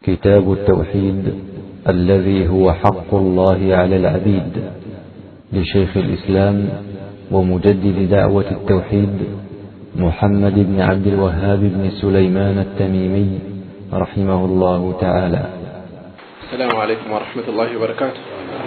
كتاب التوحيد الذي هو حق الله على العبيد لشيخ الإسلام ومجدد دعوة التوحيد محمد بن عبد الوهاب بن سليمان التميمي رحمه الله تعالى السلام عليكم ورحمة الله وبركاته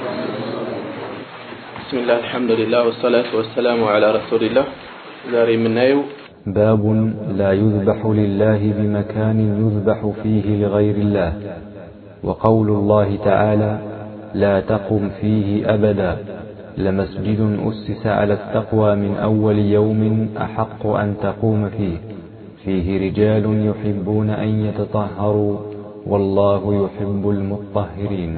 بسم الله الحمد لله والصلاة والسلام على رسول الله ዛሬ የምናየው باب لا يذبح لله بمكان يذبح فيه لغير الله وقول الله تعالى لا تقم فيه أبدا لمسجد أسس على التقوى من أول يوم أحق أن تقوم فيه فيه رجال يحبون أن يتطهروا والله يحب المطهرين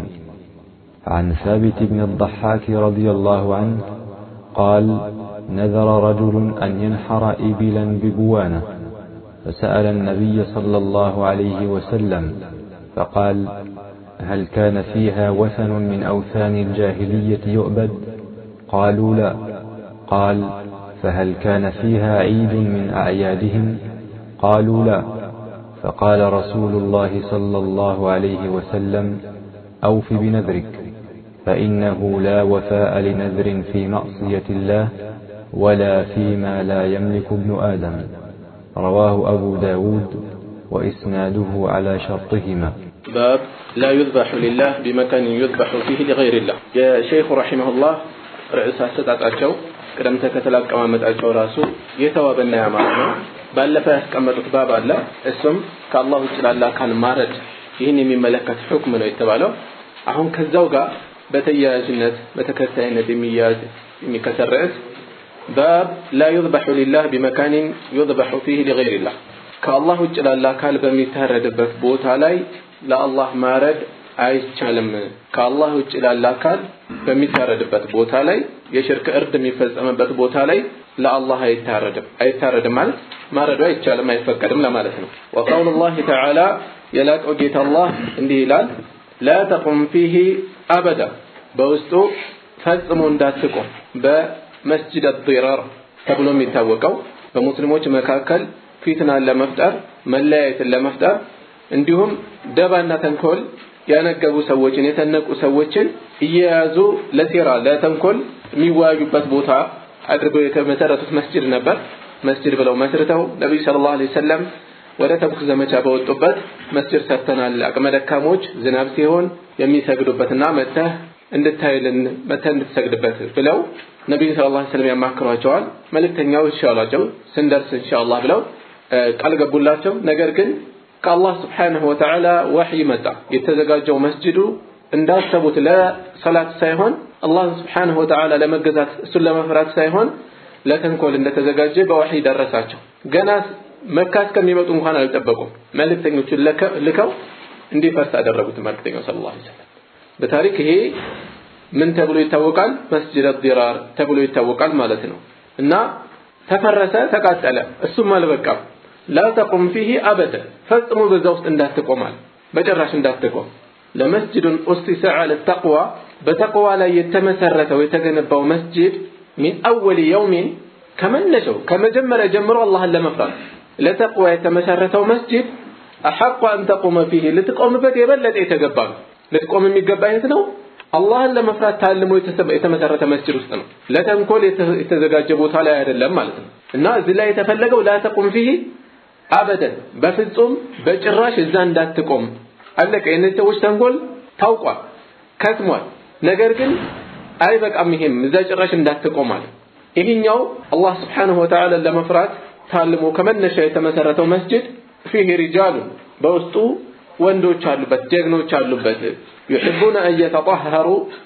عن ثابت بن الضحاك رضي الله عنه قال نذر رجل أن ينحر إبلا ببوانة فسأل النبي صلى الله عليه وسلم فقال هل كان فيها وثن من أوثان الجاهلية يؤبد قالوا لا قال فهل كان فيها عيد من أعيادهم قالوا لا فقال رسول الله صلى الله عليه وسلم أوف بنذرك فإنه لا وفاء لنذر في معصية الله ولا فيما لا يملك ابن آدم رواه أبو داود وإسناده على شرطهما باب لا يذبح لله بمكان يذبح فيه لغير الله يا شيخ رحمه الله ርዕስ አሰጣጣቸው ቅደም ተከተል አቀማመጣቸው ራሱ የተዋበና ያማረ ነው። ባለፈ ያስቀመጡት ባብ አለ። እሱም ከአላህ ውጭ ላለ አካል ማረድ ይህን የሚመለከት ሁክም ነው የተባለው። አሁን ከዛው ጋር በተያያዥነት በተከታይነት የሚያያዝ የሚከተል ርዕስ ባብ ላ ዩዝበሑ ሊላህ ቢመካኒን ዩዝበሑ ፊህ ሊገይሪላህ ከአላህ ውጭ ላለ አካል በሚታረድበት ቦታ ላይ ለአላህ ማረድ አይቻልም። ከአላህ ውጭ ላለ አካል በሚታረድበት ቦታ ላይ የሽርክ እርድ የሚፈጸምበት ቦታ ላይ ለአላህ አይታረድም። አይታረድም ማለት ማረዱ አይቻልም፣ አይፈቀድም ለማለት ነው። ወቀውሉ ላህ ተዓላ የላቀው ጌታ አላህ እንዲህ ይላል፣ ላ ተቁም ፊህ አበዳ በውስጡ ፈጽሞ እንዳትቆም በመስጅድ አዲራር ተብሎ የሚታወቀው በሙስሊሞች መካከል ፊትናን ለመፍጠር መለያየትን ለመፍጠር እንዲሁም ደባና ተንኮል ያነገቡ ሰዎችን የተነቁ ሰዎችን እየያዙ ለሴራ ለተንኮል የሚወያዩበት ቦታ አድርገው የተመሰረቱት መስጅድ ነበር። መስጅድ ብለው መስርተው ነቢዩ ሰለላሁ ዐለይሂ ወሰለም ወደ ተቡክ ዘመቻ በወጡበት መስጅድ ሰርተናል፣ አቅመ ደካሞች ዝናብ ሲሆን የሚሰግዱበትና መተህ እንድታይልን መተህ እንድትሰግድበት ብለው ነቢዩ ሰለላሁ ዐለይሂ ወሰለም ያማክሯቸዋል። መልእክተኛው እሺ አሏቸው። ስንደርስ ኢንሻአላህ ብለው ቃል ገቡላቸው። ነገር ግን ከአላህ ስብሓንሁ ወተዓላ ወሕይ መጣ። የተዘጋጀው መስጅዱ እንዳሰቡት ለሰላት ሳይሆን አላህን ስብሓንሁ ወተዓላ ለመገዛት እሱን ለመፍራት ሳይሆን ለተንኮል እንደተዘጋጀ በወሕይ ደረሳቸው። ገና መካ እስከሚመጡ እንኳን አልጠበቁም። መልእክተኞቹን ልከው እንዲፈርስ አደረጉት። መልእክተኛው ሰለላሁ ዐለይሂ ወሰለም በታሪክ ይሄ ምን ተብሎ ይታወቃል? መስጅድ ዲራር ተብሎ ይታወቃል ማለት ነው። እና ተፈረሰ፣ ተቃጠለ። እሱም አልበቃም። ላ ተቁም ፊህ አበደ ፈጽሞ በዛ ውስጥ እንዳትቆማል በጭራሽ እንዳትቆም ለመስጅዱን ኡሲሰ ዐለ ተቅዋ በተቅዋ ላይ የተመሰረተው የተገነባው መስጅድ ሚን አወል የውሚን ከመነሻው ከመጀመሪያ ጀምሮ አላህን ለመፍራት ለተቅዋ የተመሰረተው መስጅድ አሐቁ አን ተቁመ ፊህ ልትቆምበት የበለጠ የተገባ ነው ልትቆም የሚገባ የት ነው አላህን ለመፍራት ታልሞ የተመሰረተ መስጅድ ውስጥ ነው ለተንኮል የተዘጋጀ ቦታ ላይ አይደለም ማለት ነው እና እዚህ ላይ የተፈለገው ላ ተቁም ፊህ አበደን በፍጹም በጭራሽ እዛ እንዳትቆም አለቀ። የእነዚህ ሰዎች ተንኮል ታውቋል፣ ከስሟል። ነገር ግን አይበቃም፣ ይሄም እዛ ጭራሽ እንዳትቆም አለ። ይህኛው አላህ ስብሓንሁ ወተዓላ ለመፍራት ታልሞ ከመነሻ የተመሰረተው መስጅድ ፊህ ሪጃሉ በውስጡ ወንዶች አሉበት፣ ጀግኖች አሉበት። ዩሕቡነ አን የተጠሀሩ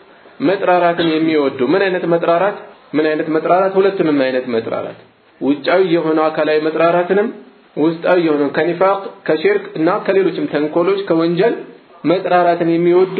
መጥራራትን የሚወዱ ምን አይነት መጥራራት? ምን አይነት መጥራራት? ሁለቱንም አይነት መጥራራት ውጫዊ የሆነው አካላዊ መጥራራትንም ውስጣዊ የሆነው ከኒፋቅ ከሽርክ እና ከሌሎችም ተንኮሎች ከወንጀል መጥራራትን የሚወዱ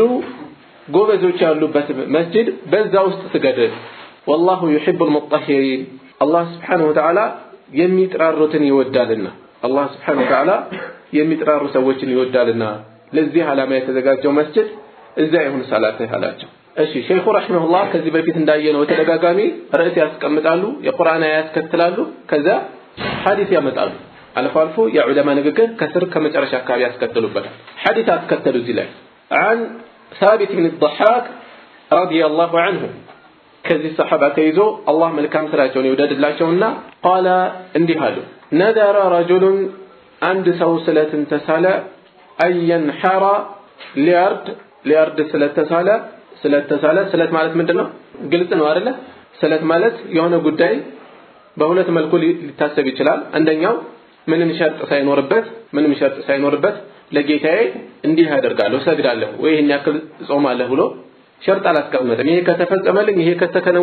ጎበዞች ያሉበት መስጅድ በዛ ውስጥ ስገድ። ወላሁ ዩሒቡል ሙጠሂሪን አላህ ስብሓነሁ ወተዓላ የሚጥራሩትን ይወዳልና አላህ ስብሓነሁ ወተዓላ የሚጥራሩ ሰዎችን ይወዳልና ለዚህ ዓላማ የተዘጋጀው መስጅድ እዛ ይሁን ሰላትህ አላቸው። እሺ ሼኹ ረሒመሁላህ ከዚህ በፊት እንዳየነው በተደጋጋሚ ርዕስ ያስቀምጣሉ፣ የቁርአን አያ ያስከትላሉ፣ ከዛ ሐዲስ ያመጣሉ። አልፎ አልፎ የዑለማ ንግግር ከስር ከመጨረሻ አካባቢ ያስከትሉበታል። ሐዲስ አስከተሉ እዚህ ላይ عن ثابت بن الضحاك رضي الله عنه ከዚህ ሰሐባ ተይዞ አላህ መልካም ስራቸውን ይውደድላቸውና ቃለ እንዲህ አሉ ነደረ ረጁሉን አንድ ሰው ስለትን ተሳለ አየንሐራ ሊያርድ ሊያርድ ስለተሳለ ስለተሳለ ስለት ማለት ምንድን ነው? ግልጽ ነው አይደለ? ስለት ማለት የሆነ ጉዳይ በሁለት መልኩ ሊታሰብ ይችላል። አንደኛው ምንም ሸርጥ ሳይኖርበት ምንም ሸርጥ ሳይኖርበት ለጌታዬ እንዲህ አደርጋለሁ እሰግዳለሁ ወይ ይህን ያክል እጾማለሁ ብሎ ሸርጥ አላስቀመጠም። ይሄ ከተፈጸመልኝ ይሄ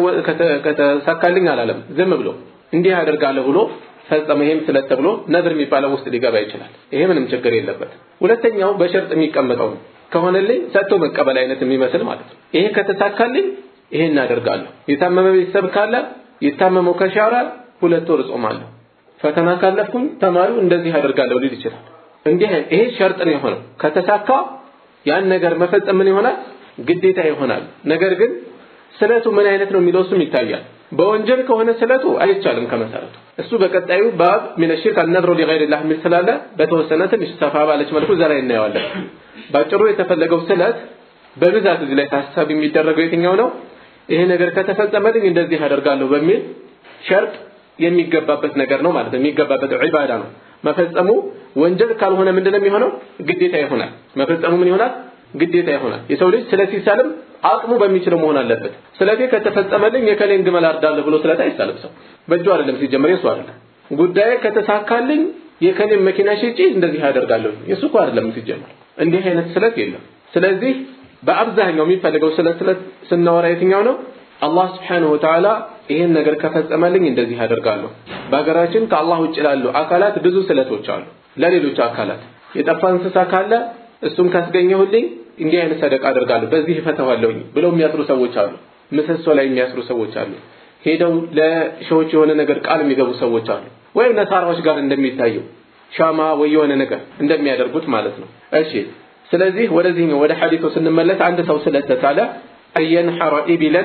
ከተሳካልኝ አላለም። ዝም ብሎ እንዲህ አደርጋለሁ ብሎ ፈጸመ። ይሄም ስለት ተብሎ ነድር የሚባለው ውስጥ ሊገባ ይችላል። ይሄ ምንም ችግር የለበት። ሁለተኛው በሸርጥ የሚቀመጠው ነው። ከሆነልኝ ሰጥቶ መቀበል አይነት የሚመስል ማለት ነው። ይሄ ከተሳካልኝ ይሄን እናደርጋለሁ። የታመመ ቤተሰብ ካለ የታመመው ከሻረ ሁለት ወር እጾማለሁ። ፈተና ካለፍኩኝ ተማሪው እንደዚህ አደርጋለሁ ሊል ይችላል። እንዲህ ይሄ ሸርጥ ነው የሆነው። ከተሳካ ያን ነገር መፈጸም ምን ይሆናል? ግዴታ ይሆናል። ነገር ግን ስለቱ ምን አይነት ነው የሚለው እሱም ይታያል። በወንጀል ከሆነ ስለቱ አይቻልም ከመሰረቱ። እሱ በቀጣዩ ባብ ሚነ ሽርክ አልነድሩ ሊገይሪላህ የሚል ስላለ በተወሰነ ትንሽ ሰፋ ባለች መልኩ እዛ ላይ እናየዋለን። ባጭሩ የተፈለገው ስለት በብዛት እዚህ ላይ ታሳቢ የሚደረገው የትኛው ነው? ይሄ ነገር ከተፈጸመልኝ እንደዚህ አደርጋለሁ በሚል ሸርጥ የሚገባበት ነገር ነው ማለት ነው። የሚገባበት ዒባዳ ነው። መፈጸሙ ወንጀል ካልሆነ ምንድነው የሚሆነው? ግዴታ ይሆናል። መፈጸሙ ምን ይሆናል? ግዴታ ይሆናል። የሰው ልጅ ስለት ሲሳልም አቅሙ በሚችለው መሆን አለበት። ስለቴ ከተፈጸመልኝ የከሌን ግመል አርዳለሁ ብሎ ስለት አይሳልም ሰው በእጁ አይደለም ሲጀመር የሱ አይደለም። ጉዳይ ከተሳካልኝ የከሌን መኪና ሽጬ እንደዚህ አደርጋለሁ የሱ እኮ አይደለም ሲጀመር። እንዲህ አይነት ስለት የለም። ስለዚህ በአብዛኛው የሚፈልገው ስለት ስለት ስናወራ የትኛው ነው? አላህ ስብሓነሁ ወተዓላ ይህን ነገር ከፈጸመልኝ እንደዚህ አደርጋለሁ። በሀገራችን ከአላህ ውጭ ላሉ አካላት ብዙ ስለቶች አሉ። ለሌሎች አካላት የጠፋ እንስሳ ካለ እሱን ካስገኘሁልኝ እንዲህ አይነት ሰደቃ አደርጋለሁ፣ በዚህ እፈተዋለሁኝ ብለው የሚያስሩ ሰዎች አሉ። ምሰሶ ላይ የሚያስሩ ሰዎች አሉ። ሄደው ለሸዎች የሆነ ነገር ቃል የሚገቡ ሰዎች አሉ። ወይም ነሳራዎች ጋር እንደሚታየው ሻማ ወይ የሆነ ነገር እንደሚያደርጉት ማለት ነው። እሺ ስለዚህ ወደዚህኛው ወደ ሐዲሱ ስንመለስ አንድ ሰው ስለተሳለ አየንሐረ ኢቢለን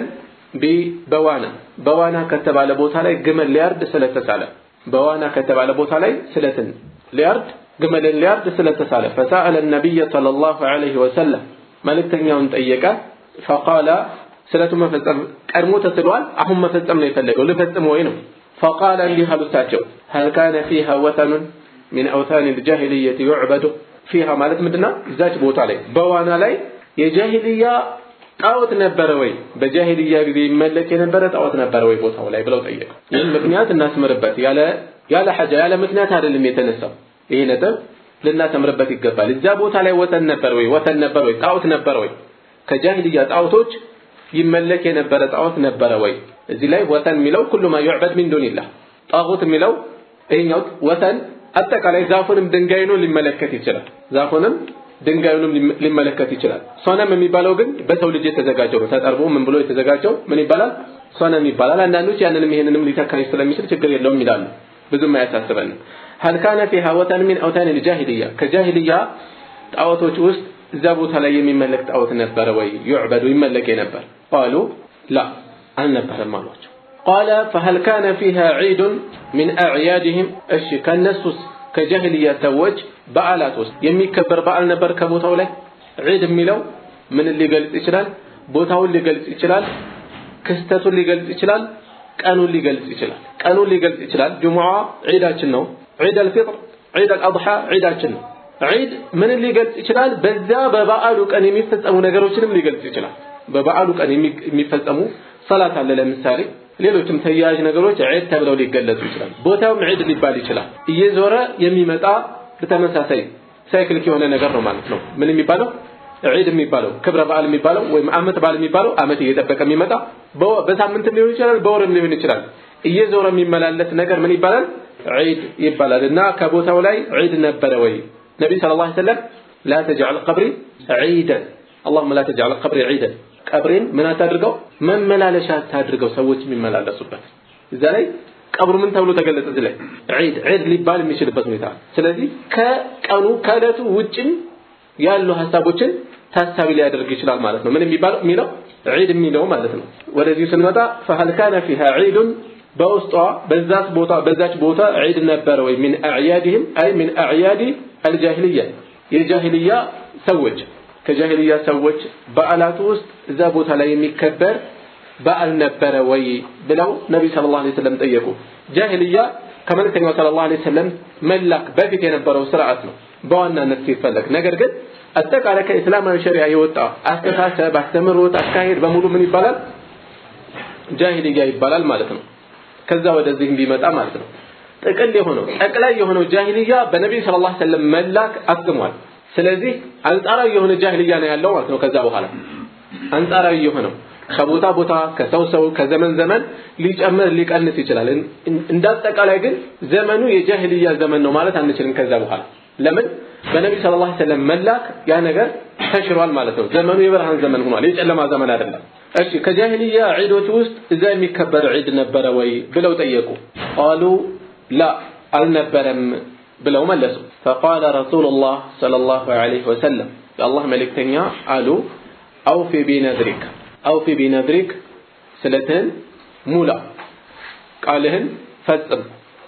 በዋና በዋና ከተባለ ቦታ ላይ ግመል ሊያርድ ስለተሳለ በዋና ከተባለ ቦታ ላይ ስለትን ሊያርድ ግመልን ሊያርድ ስለተሳለ ፈሰአለ ነቢይ ሰለላሁ ዐለይሂ ወሰለም መልእክተኛውን ጠየቀ። ፈቃለ ስለቱ መፈጸም ቀድሞ ተስሏል፣ አሁን መፈጸም ነው የፈለገው ልፈጽም ወይ ነው። ፈቃለ እንዲህ አሉታቸው ሀል ካነ ፊሃ ወተኑን ሚን አውታን ልጃሂልየት ዩዕበዱ ፊሃ ማለት ምንድነው? እዛች ቦታ ላይ በዋና ላይ የጃሂልያ ጣዖት ነበረ ወይ? በጃሂልያ ጊዜ ይመለክ የነበረ ጣዖት ነበረ ወይ ቦታው ላይ ብለው ጠየቁ። ይህን ምክንያት እናስምርበት። ያለ ያለ ሐጃ ያለ ምክንያት አይደለም የተነሳው። ይሄ ነጥብ ልናሰምርበት ይገባል። እዛ ቦታ ላይ ወተን ነበር ወይ? ወተን ነበር ወይ? ጣዖት ነበር ወይ? ከጃሂልያ ጣዖቶች ይመለክ የነበረ ጣዖት ነበረ ወይ? እዚህ ላይ ወተን የሚለው ኩሉ ማ ዩዕበድ ሚን ዱኒላህ፣ ጣዖት የሚለው ይሄኛው ወተን አጠቃላይ ዛፉንም ድንጋዩንም ሊመለከት ይችላል። ዛፉንም ድንጋዩንም ሊመለከት ይችላል። ሶነም የሚባለው ግን በሰው ልጅ የተዘጋጀው ነው። ተጠርቦ ምን ብሎ የተዘጋጀው ምን ይባላል? ሶነም ይባላል። አንዳንዶች ያንንም ይሄንንም ሊተካኝ ስለሚችል ችግር የለውም ይላሉ። ብዙም አያሳስበንም። ሀል ካነ ፊሃ ወተን ሚን አውታን ልጃሂልያ ከጃሂልያ ጣዖቶች ውስጥ እዛ ቦታ ላይ የሚመለክ ጣዖት ነበረ ወይ? ዩዕበዱ ይመለክ ነበር? ቃሉ ላ አልነበረም አሏቸው። ቃለ ፈሀል ካነ ፊሃ ዒዱን ሚን አዕያድህም እሺ ከነሱስ ከጃሂልያ ሰዎች በዓላት ውስጥ የሚከበር በዓል ነበር ከቦታው ላይ ዒድ የሚለው ምን ሊገልጽ ይችላል? ቦታውን ሊገልጽ ይችላል። ክስተቱን ሊገልጽ ይችላል። ቀኑን ሊገልጽ ይችላል። ቀኑን ሊገልጽ ይችላል። ጁሙዓ ዒዳችን ነው። ዒድ አልፊጥር፣ ዒድ አልአድሓ ዒዳችን ነው። ዒድ ምንን ሊገልጽ ይችላል? በዛ በበዓሉ ቀን የሚፈጸሙ ነገሮችንም ሊገልጽ ይችላል። በበዓሉ ቀን የሚፈጸሙ ሰላት አለ ለምሳሌ ሌሎችም ተያያዥ ነገሮች ዒድ ተብለው ሊገለጹ ይችላል። ቦታውም ዒድ ሊባል ይችላል። እየዞረ የሚመጣ በተመሳሳይ ሳይክሊክ የሆነ ነገር ነው ማለት ነው። ምን የሚባለው ዒድ የሚባለው ክብረ በዓል የሚባለው ወይም አመት በዓል የሚባለው አመት እየጠበቀ የሚመጣ በሳምንትም ሊሆን ይችላል፣ በወርም ሊሆን ይችላል። እየዞረ የሚመላለስ ነገር ምን ይባላል? ዒድ ይባላል። እና ከቦታው ላይ ዒድ ነበረ ወይ? ነቢይ ሰለላሁ ዐለይሂ ወሰለም ላ ተጅዐል ቀብሪ ዒደን አላሁመ ላ ተጅዐል ቀብሪ ዒደን ቀብሬን ምን አታድርገው መመላለሻ አታድርገው ሰዎች የሚመላለሱበት እዛ ላይ ቀብሩ ምን ተብሎ ተገለጸ እዚህ ላይ ዒድ ዒድ ሊባል የሚችልበት ሁኔታ ስለዚህ ከቀኑ ከዕለቱ ውጭም ያሉ ሀሳቦችን ታሳቢ ሊያደርግ ይችላል ማለት ነው ምን የሚባለው የሚለው ዒድ የሚለው ማለት ነው ወደዚሁ ስንመጣ ፈሀል ካነ ፊሃ ዒዱን በውስጧ በዛች ቦታ በዛች ቦታ ዒድ ነበረ ወይ ሚን አዕያድህም አይ ሚን አዕያዲ አልጃሂልያ የጃሂልያ ሰዎች ከጃሂልያ ሰዎች በዓላቱ ውስጥ እዛ ቦታ ላይ የሚከበር በዓል ነበረ ወይ ብለው ነቢይ ሰለላሁ ዐለይሂ ወሰለም ጠየቁ። ጃሂልያ ከመልእክተኛው ሰለላሁ ዐለይሂ ወሰለም መላክ በፊት የነበረው ስርዓት ነው በዋናነት ሲፈለግ። ነገር ግን አጠቃላይ ከእስላማዊ ሸሪዓ የወጣ አስተሳሰብ፣ አስተምህሮት፣ አካሄድ በሙሉ ምን ይባላል? ጃሂልያ ይባላል ማለት ነው። ከዛ ወደዚህ ቢመጣ ማለት ነው። ጥቅል የሆነው ጠቅላይ የሆነው ጃሂልያ በነቢዩ ሰለላሁ ዐለይሂ ወሰለም መላክ አክትሟል። ስለዚህ አንጻራዊ የሆነ ጃሂልያ ነው ያለው ማለት ነው። ከዛ በኋላ አንጻራዊ የሆነው ከቦታ ቦታ ከሰው ሰው ከዘመን ዘመን ሊጨምር ሊቀንስ ይችላል። እንዳጠቃላይ ግን ዘመኑ የጃሂልያ ዘመን ነው ማለት አንችልም። ከዛ በኋላ ለምን በነቢዩ ሰለላሁ ዐለይሂ ወሰለም መላክ ያ ነገር ተሽሯል ማለት ነው። ዘመኑ የብርሃን ዘመን ሆኗል፣ የጨለማ ዘመን አይደለም። እሺ ከጃሂልያ ዒዶች ውስጥ እዛ የሚከበር ዒድ ነበረ ወይ ብለው ጠየቁ። ቃሉ ላ አልነበረም ብለው መለሱ። ፈቃለ ረሱሉላህ ሰለላሁ ዐለይሂ ወሰለም የአላህ መልእክተኛ አሉ አውፊ ቢነድሪክ አውፊ ቢነድሪክ ስለትህን ሙላ፣ ቃልህን ፈጽም፣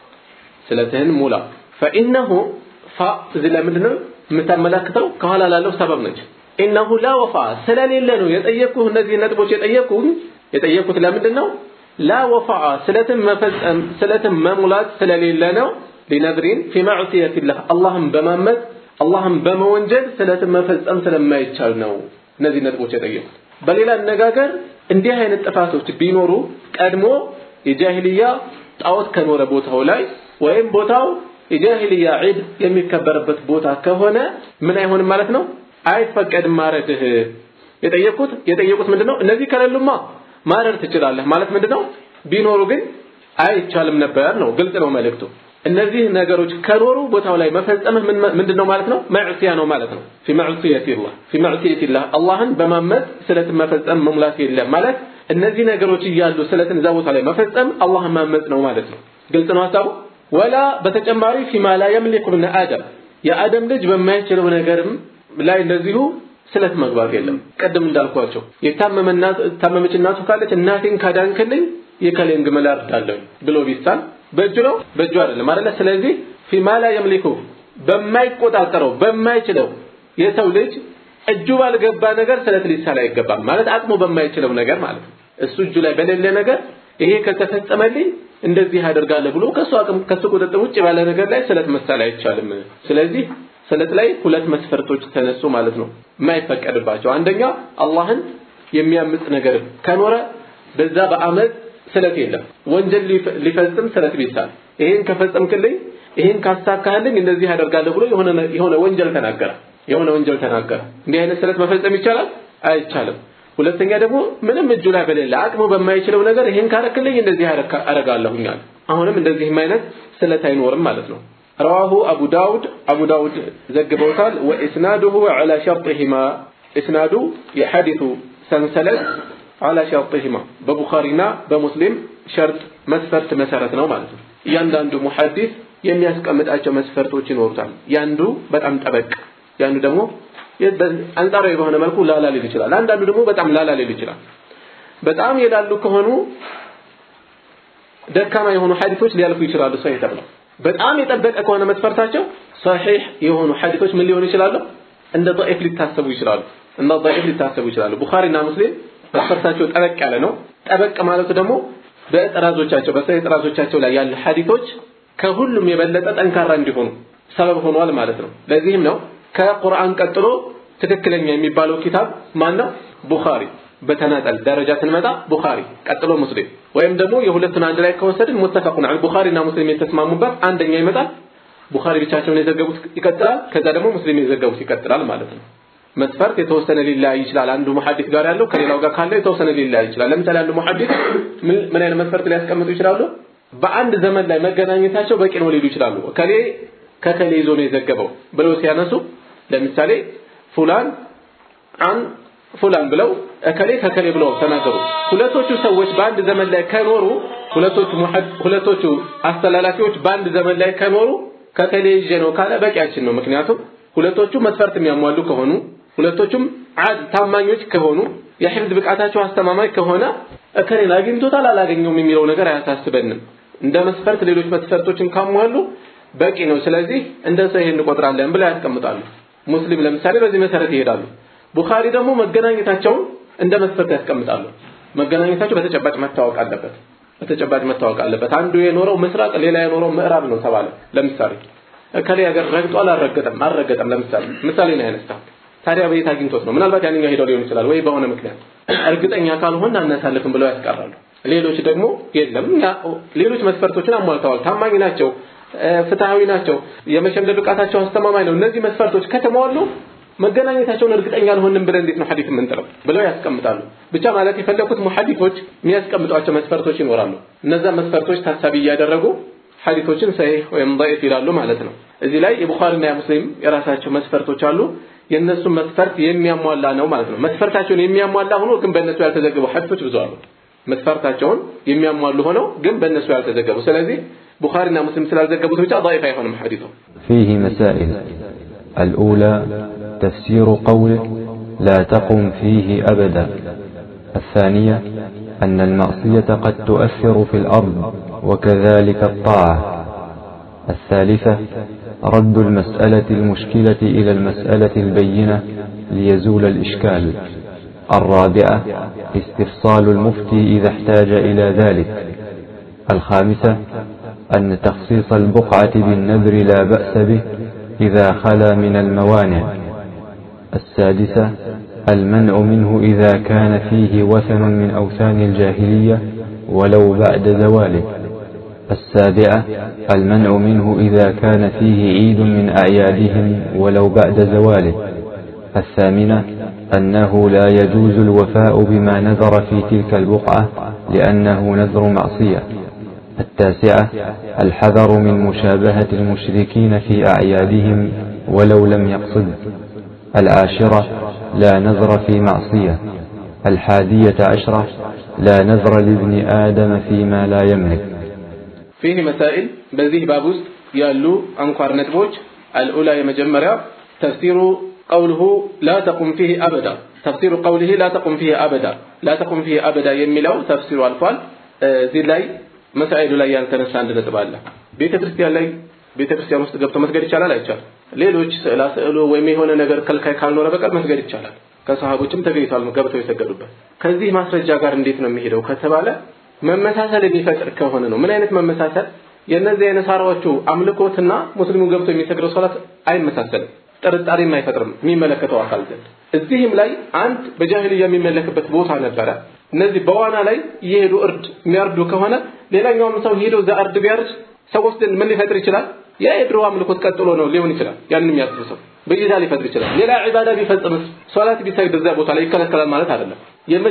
ስለትህን ሙላ። ፈኢነሁ ፋ እዚህ ላይ ምንድን ነው የምታመላክተው? ከኋላ ላለው ሰበብ ነች። ኢነሁ ላ ወፋ ስለሌለ ነው የጠየቅኩህ። እነዚህ ነጥቦች የጠየቅኩህ የጠየቅኩት ለምንድን ነው? ላ ወፋ ስለትን መፈጸም ስለትን መሙላት ስለሌለ ነው። ሊነድሪን ፊ ማዕሲየቲላህ አላህን በማመፅ አላህን በመወንጀል ስለትን መፈጸም ስለማይቻል ነው እነዚህ ነጥቦች የጠየቁት። በሌላ አነጋገር እንዲህ አይነት ጥፋቶች ቢኖሩ ቀድሞ የጃሂልያ ጣዖት ከኖረ ቦታው ላይ ወይም ቦታው የጃሂልያ ዒድ የሚከበርበት ቦታ ከሆነ ምን አይሆንም ማለት ነው፣ አይፈቀድም ማረድህ። የጠየቁት የጠየቁት ምንድነው? እነዚህ ከሌሉማ ማረድ ትችላለህ ማለት ምንድነው? ቢኖሩ ግን አይቻልም ነበር ነው። ግልጽ ነው መልእክቱ። እነዚህ ነገሮች ከኖሩ ቦታው ላይ መፈጸምህ ምንድነው ማለት ነው? መዕሲያ ነው ማለት ነው። ፊ መዕሲየቲላህ ፊ መዕሲየቲላህ አላህን በማመፅ ስለትን መፈጸም መሙላት የለም ማለት እነዚህ ነገሮች እያሉ ስለትን እዛ ቦታ ላይ መፈጸም አላህን ማመፅ ነው ማለት ነው። ግልጽ ነው ሀሳቡ። ወላ በተጨማሪ ፊማ ላ የምሊኩ ብነ አደም የአደም ልጅ በማይችለው ነገርም ላይ እንደዚሁ ስለት መግባት የለም። ቅድም እንዳልኳቸው የታመመች እናቱ ካለች እናቴን ካዳንክልኝ የከሌን ግመል አርዳለሁ ብሎ ቢሳል በእጁ ነው በእጁ አይደለም አይደለ ስለዚህ ፊማ ላ የምሊኩ በማይቆጣጠረው በማይችለው የሰው ልጅ እጁ ባልገባ ነገር ስለት ሊሳል አይገባም ማለት አቅሙ በማይችለው ነገር ማለት ነው እሱ እጁ ላይ በሌለ ነገር ይሄ ከተፈጸመልኝ እንደዚህ አደርጋለሁ ብሎ ከሱ አቅም ከሱ ቁጥጥር ውጭ ባለ ነገር ላይ ስለት መሳል አይቻልም ስለዚህ ስለት ላይ ሁለት መስፈርቶች ተነሱ ማለት ነው የማይፈቀድባቸው አንደኛ አላህን የሚያምጽ ነገር ከኖረ በዛ በአመት ስለት የለም ወንጀል ሊፈጽም ስለት ቢሳል ይሄን ከፈጸምክልኝ ይሄን ካሳካህልኝ እንደዚህ አደርጋለሁ ብሎ የሆነ የሆነ ወንጀል ተናገረ የሆነ ወንጀል ተናገረ እንዲህ አይነት ስለት መፈጸም ይቻላል አይቻልም ሁለተኛ ደግሞ ምንም እጁ ላይ በሌለ አቅሙ በማይችለው ነገር ይሄን ካረክልኝ እንደዚህ አረጋለሁኛል አሁንም እንደዚህም አይነት ስለት አይኖርም ማለት ነው رواه أبو داود أبو داود زقبوتال وإسناده على شرطهما إسناد يحدث سنسلت على شرطهما ببخارينا بمسلم شرط مسفرت مسارت ነው ማለት ነው እያንዳንዱ ሙሐዲስ የሚያስቀምጣቸው መስፈርቶች ይኖሩታል ያንዱ በጣም ጠበቅ ያንዱ ደግሞ አንጻራዊ በሆነ መልኩ ላላ ሊል ይችላል አንዳንዱ ደግሞ በጣም ላላ ሊል ይችላል በጣም የላሉ ከሆኑ ደካማ የሆኑ ሐዲሶች ሊያልፉ ይችላሉ ሰው ተብለው በጣም የጠበቀ ከሆነ መስፈርታቸው ሰሒህ የሆኑ ሐዲሶች ምን ሊሆኑ ይችላሉ እንደ ضعيف ሊታሰቡ ይችላሉ እንደ ضعيف ሊታሰቡ ይችላሉ ቡኻሪና ሙስሊም መስፈርታቸው ጠበቅ ያለ ነው ጠበቅ ማለቱ ደግሞ በጥራዞቻቸው በሰሂህ ጥራዞቻቸው ላይ ያሉ ሐዲሶች ከሁሉም የበለጠ ጠንካራ እንዲሆኑ ሰበብ ሆኗል ማለት ነው ለዚህም ነው ከቁርአን ቀጥሎ ትክክለኛ የሚባለው ኪታብ ማን ነው ቡኻሪ በተናጠል ደረጃ ስንመጣ ቡኻሪ ቀጥሎ ሙስሊም ወይም ደግሞ የሁለቱን አንድ ላይ ከወሰድን ሙተፈቁን ዐለ ቡኻሪና ሙስሊም የተስማሙበት አንደኛ ይመጣል ቡኻሪ ብቻቸውን የዘገቡት ይቀጥላል ከዛ ደግሞ ሙስሊም የዘገቡት ይቀጥላል ማለት ነው መስፈርት የተወሰነ ሊለያይ ይችላል አንዱ ሙሐዲስ ጋር ያለው ከሌላው ጋር ካለው የተወሰነ ሊለያይ ይችላል ለምሳሌ አንዱ ሙሐዲስ ምን አይነት መስፈርት ሊያስቀምጡ ይችላሉ በአንድ ዘመን ላይ መገናኘታቸው በቂ ነው ሊሉ ይችላሉ ከሌ ከከሌ ይዞ ነው የዘገበው ብለው ሲያነሱ ለምሳሌ ፉላን አን ፉላን ብለው እከሌ ከከሌ ብለው ተናገሩ ሁለቶቹ ሰዎች በአንድ ዘመን ላይ ከኖሩ ሁለቶቹ ሁለቶቹ አስተላላፊዎች በአንድ ዘመን ላይ ከኖሩ ከከሌ ይዤ ነው ካለ በቂያችን ነው ምክንያቱም ሁለቶቹ መስፈርት የሚያሟሉ ከሆኑ ሁለቶቹም አድ ታማኞች ከሆኑ የሕፍዝ ብቃታቸው አስተማማኝ ከሆነ እከሌን አግኝቶታል አላገኘውም የሚለው ነገር አያሳስበንም። እንደ መስፈርት ሌሎች መስፈርቶችን ካሟሉ በቂ ነው። ስለዚህ እንደ ሰው ይሄን እንቆጥራለን ብለው ያስቀምጣሉ። ሙስሊም ለምሳሌ በዚህ መሰረት ይሄዳሉ። ቡኻሪ ደግሞ መገናኘታቸውን እንደ መስፈርት ያስቀምጣሉ። መገናኘታቸው በተጨባጭ መታወቅ አለበት። በተጨባጭ መታወቅ አለበት። አንዱ የኖረው ምስራቅ፣ ሌላ የኖረው ምዕራብ ነው ተባለ። ለምሳሌ እከሌ ሀገር ረግጧል አልረገጠም አልረገጠም። ለምሳሌ ምሳሌ ነው ያነሳው። ታዲያ በየት አግኝቶት ነው? ምናልባት ያንኛው ሄደው ሊሆን ይችላል ወይ በሆነ ምክንያት እርግጠኛ ካልሆን አናሳልፍም ብለው ያስቀራሉ። ሌሎች ደግሞ የለም ሌሎች መስፈርቶችን አሟልተዋል፣ ታማኝ ናቸው፣ ፍትሃዊ ናቸው፣ የመሸምደድ ብቃታቸው አስተማማኝ ነው። እነዚህ መስፈርቶች ከተሟሉ መገናኘታቸውን እርግጠኛ አልሆንም ብለን እንዴት ነው ሐዲስ የምንጥለው ብለው ያስቀምጣሉ። ብቻ ማለት የፈለኩት ሙሐዲሶች የሚያስቀምጧቸው መስፈርቶች ይኖራሉ። እነዛ መስፈርቶች ታሳቢ እያደረጉ ሐዲሶችን ሰሂህ ወይም ضعيف ይላሉ ማለት ነው። እዚህ ላይ የቡኻሪና የሙስሊም የራሳቸው መስፈርቶች አሉ። የእነሱ መስፈርት የሚያሟላ ነው ማለት ነው። መስፈርታቸውን የሚያሟላ ሆኖ ግን በእነሱ ያልተዘገቡ ሐዲሶች ብዙ አሉ። መስፈርታቸውን የሚያሟሉ ሆነው ግን በእነሱ ያልተዘገቡ። ስለዚህ ቡኻሪና ሙስሊም ስላልዘገቡት ብቻ ضعيف አይሆንም ሐዲሱ። فيه مسائل الأولى تفسير قوله لا تقم فيه أبدا الثانية أن المعصية قد تؤثر في الأرض وكذلك الطاعة الثالثة رد المسألة المشكلة إلى المسألة البينة ليزول الإشكال الرابعة استفصال المفتي إذا احتاج إلى ذلك الخامسة أن تخصيص البقعة بالنذر لا بأس به إذا خلا من الموانع السادسة المنع منه إذا كان فيه وثن من أوثان الجاهلية ولو بعد زواله السابعة المنع منه إذا كان فيه عيد من أعيادهم ولو بعد زواله الثامنة أنه لا يجوز الوفاء بما نذر في تلك البقعة لأنه نذر معصية التاسعة الحذر من مشابهة المشركين في أعيادهم ولو لم يقصد العاشرة لا نذر في معصية الحادية عشرة لا نذر لابن آدم فيما لا يملك ፊህ መሳኢል በዚህ ባብ ውስጥ ያሉ አንኳር ነጥቦች አልኡላ የመጀመሪያ ተፍሲሩ ቀውልሁ ላ ተቁም ፊህ አበዳ ተፍሲሩ ቀውልህ ላ ተቁም ፊህ አበዳ ላ ተቁም ፊህ አበዳ የሚለው ተፍሲሩ አልፏል። እዚህ ላይ መሳኢሉ ላይ ያልተነሳ አንድ ነጥብ አለ። ቤተ ክርስቲያን ላይ ቤተ ክርስቲያን ውስጥ ገብቶ መስገድ ይቻላል አይቻልም? ሌሎች ስዕላ ስዕሉ ወይም የሆነ ነገር ከልካይ ካልኖረ በቀር መስገድ ይቻላል። ከሰሃቦችም ተገኝቷል ገብተው የሰገዱበት። ከዚህ ማስረጃ ጋር እንዴት ነው የሚሄደው ከተባለ መመሳሰል የሚፈጥር ከሆነ ነው። ምን አይነት መመሳሰል? የእነዚህ የነሳራዎቹ አምልኮትና ሙስሊሙ ገብቶ የሚሰግደው ሶላት አይመሳሰልም፣ ጥርጣሬም አይፈጥርም የሚመለከተው አካል ዘንድ። እዚህም ላይ አንድ በጃሂልያ የሚመለክበት ቦታ ነበረ። እነዚህ በዋና ላይ እየሄዱ እርድ የሚያርዱ ከሆነ ሌላኛውም ሰው ሄዶ እዛ እርድ ቢያርድ ሰዎች ዘንድ ምን ሊፈጥር ይችላል? ያ የድሮ አምልኮት ቀጥሎ ነው ሊሆን ይችላል። ያንን የሚያስብ ሰው ብይታ ሊፈጥር ይችላል። ሌላ ዒባዳ ቢፈጽምስ ሶላት ቢሰግድ እዛ ቦታ ላይ ይከለከላል ማለት አይደለም።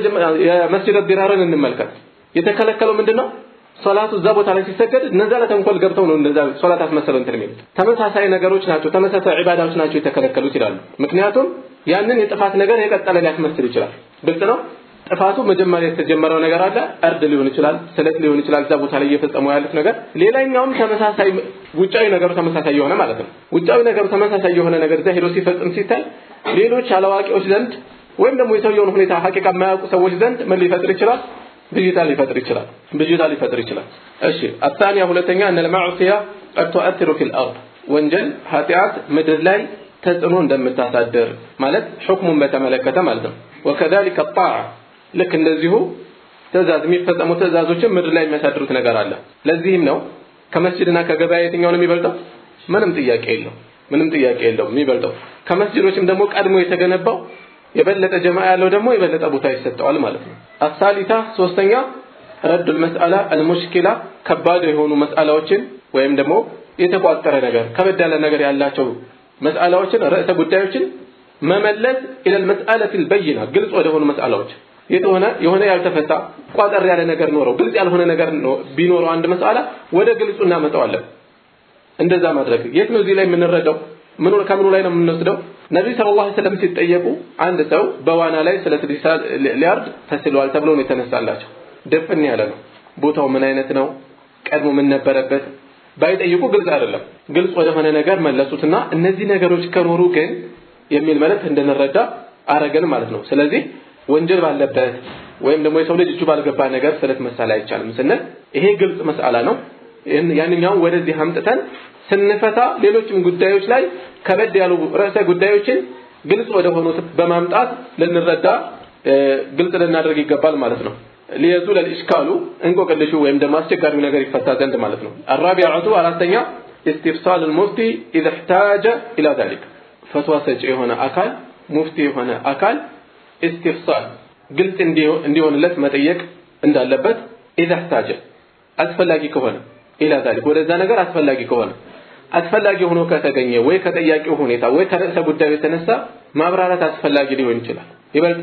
የመስጂድ ዲራርን እንመልከት። የተከለከለው ምንድነው? ሶላቱ እዛ ቦታ ላይ ሲሰገድ እነዛ ለተንኮል ገብተው ነው እንደዛ ሶላት አስመሰለው እንትን የሚሉት ተመሳሳይ ነገሮች ናቸው፣ ተመሳሳይ ዒባዳዎች ናቸው የተከለከሉት ይላሉ። ምክንያቱም ያንን የጥፋት ነገር የቀጠለ ሊያስመስል ይችላል። ግልጽ ነው። ጥፋቱ መጀመሪያ የተጀመረው ነገር አለ፣ እርድ ሊሆን ይችላል፣ ስለት ሊሆን ይችላል፣ እዛ ቦታ ላይ እየፈጸሙ ያሉት ነገር። ሌላኛውም ተመሳሳይ ውጫዊ ነገሩ ተመሳሳይ የሆነ ማለት ነው። ውጫዊ ነገሩ ተመሳሳይ የሆነ ነገር እዛ ሄዶ ሲፈጽም ሲታይ ሌሎች አላዋቂዎች ዘንድ ወይም ደግሞ የሰውየውን ሁኔታ ሐቂቃ የማያውቁ ሰዎች ዘንድ ምን ሊፈጥር ይችላል? ብዥታ ሊፈጥር ይችላል። ብዥታ ሊፈጥር ይችላል። እሺ አታንያ ሁለተኛ እነ ለማዕሲያ ቀድ ቱአትሩ ፊል አርድ ወንጀል ኃጢአት ምድር ላይ ተጽዕኖ እንደምታሳድር ማለት ሕክሙን በተመለከተ ማለት ነው። ወከዛሊከ ጣዓ ልክ እንደዚሁ ትእዛዝ የሚፈጸሙ ትእዛዞችን ምድር ላይ የሚያሳድሩት ነገር አለ። ለዚህም ነው ከመስጅድና ከገበያ የትኛው ነው የሚበልጠው? ምንም ጥያቄ የለው ምንም ጥያቄ የለውም የሚበልጠው። ከመስጅዶችም ደግሞ ቀድሞ የተገነባው የበለጠ ጀማ ያለው ደግሞ የበለጠ ቦታ ይሰጠዋል ማለት ነው። አሳሊታ ሶስተኛ ረዱል መስአላ አልሙሽኪላ ከባድ የሆኑ መስአላዎችን ወይም ደግሞ የተቋጠረ ነገር ከበድ ያለ ነገር ያላቸው መስአላዎችን ርዕሰ ጉዳዮችን መመለስ ኢለል መስአለት አልበይና ግልጽ ወደ ሆኑ መስአላዎች የተሆነ የሆነ ያልተፈታ ቋጠር ያለ ነገር ኖረው ግልጽ ያልሆነ ነገር ቢኖረው አንድ መስአላ ወደ ግልጹ እናመጣዋለን። እንደዛ ማድረግ የት ነው እዚህ ላይ የምንረዳው? ምኑ ከምኑ ላይ ነው የምንወስደው? ነብይ ሰለላሁ ዐለይሂ ወሰለም ሲጠየቁ አንድ ሰው በዋና ላይ ስለ ሊያርድ ተስሏል ተብሎ ነው የተነሳላቸው። ድፍን ያለ ነው። ቦታው ምን አይነት ነው? ቀድሞ ምን ነበረበት? ባይጠይቁ ግልጽ አይደለም። ግልጽ ወደሆነ ነገር መለሱትና እነዚህ ነገሮች ከኖሩ ግን የሚል መልእክት እንድንረዳ አረገን ማለት ነው። ስለዚህ ወንጀል ባለበት ወይም ደግሞ የሰው ልጅ እጁ ባልገባ ነገር ስለት መሳል አይቻልም ስንል ይሄ ግልጽ መስአላ ነው። ያንኛውን ወደዚህ አምጥተን ስንፈታ ሌሎችም ጉዳዮች ላይ ከበድ ያሉ ርዕሰ ጉዳዮችን ግልጽ ወደ ሆኑት በማምጣት ልንረዳ ግልጽ ልናደርግ ይገባል ማለት ነው። ሊየዙል አልኢሽካሉ እንቆቅልሹ ወይም ደግሞ አስቸጋሪው ነገር ይፈታ ዘንድ ማለት ነው። አራቢዓቱ አራተኛ ኢስቲፍሳል ሙፍቲ ኢዘ እሕታጀ ኢላ ዛሊክ ፈትዋ ሰጪ የሆነ አካል ሙፍቲ የሆነ አካል ኢስቲፍሳል ግልጽ እንዲሆንለት መጠየቅ እንዳለበት ኢዘ እሕታጀ አስፈላጊ ከሆነ ኢላ ዛሊክ ወደዛ ነገር አስፈላጊ ከሆነ አስፈላጊ ሆኖ ከተገኘ ወይ ከጠያቂው ሁኔታ ወይ ከርዕሰ ጉዳዩ የተነሳ ማብራራት አስፈላጊ ሊሆን ይችላል። ይበልጥ